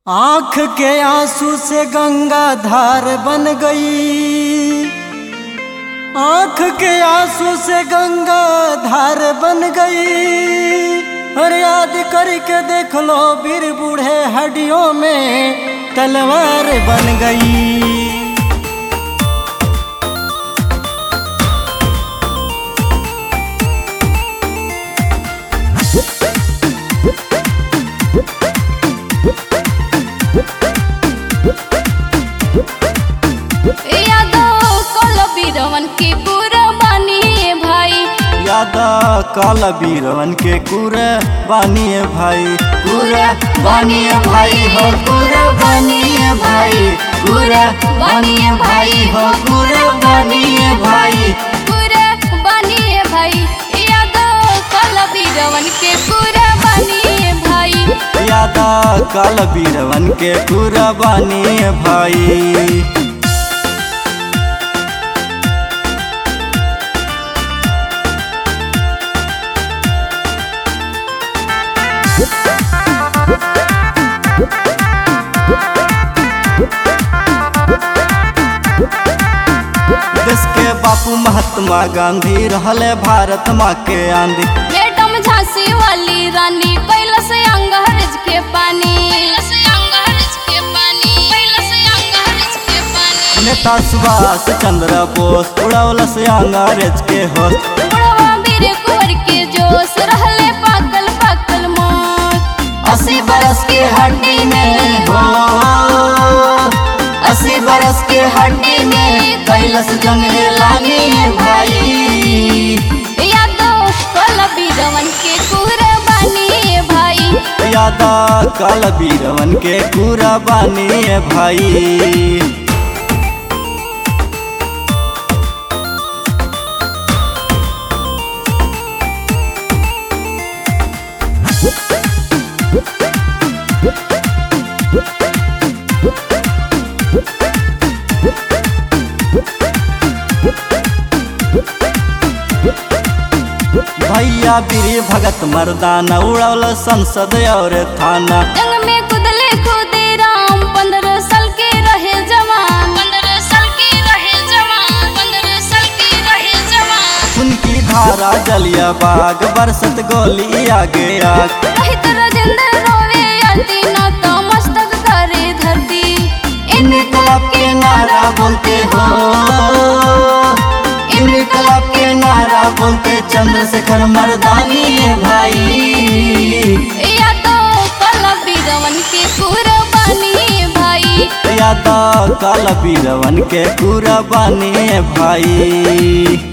आंख के आंसू से गंगा धार बन गई आंख के आंसू से गंगा धार बन गई और याद करके देख लो वीर बूढ़े हड्डियों में तलवार बन गई यादव कल बीरवन के पूरा बानी भाई यादा काला बीरवन के कुरे बानिए भाई कुरे बानिए भाई हो कुरे बानिए भाई कुरे बानिए भाई हो कुरे बानिए भाई पूरा बानी भाई यादव कल बीरवन के पूरा बानी भाई यादा काला बीरवन के कुरे बानिए भाई देश के बापू महात्मा गांधी रहले भारत माँ के आंधी मैडम झांसी वाली रानी कैलस अंग्रेज के पानी नेता सुभाष चंद्र बोस उड़ौलस अंग्रेज के होश बुढ़वा वीर कुंवर के जोश रहले पाकल पाकल मौत अस्सी बरस की हड्डी में हो अस्सी बरस की हड्डी में कैलस जंग लानी भाई यादव कल बीरवन के पूरा बानी भाई यादा काल बीरवन के पूरा बानी भाई भैया बीर भगत मर्दाना उड़ौल संसद और थाना जंग में कुदले खुदे राम पंद्रह साल के रहे जवान पंद्रह साल के रहे जवान पंद्रह साल के रहे जवान उनकी धारा जलिया बाग बरसत गोली आगे आग रहित राजेंद्र रोवे अति न तो मस्तक करे धरती इनकलाब के नारा बोलते हो इनकलाब के नारा बोलते चंद्रशेखर मर्दानी है भाई या तो कल बीरवन के पूरा बानी भाई यादा काला बीरवन के पूरा बानी है भाई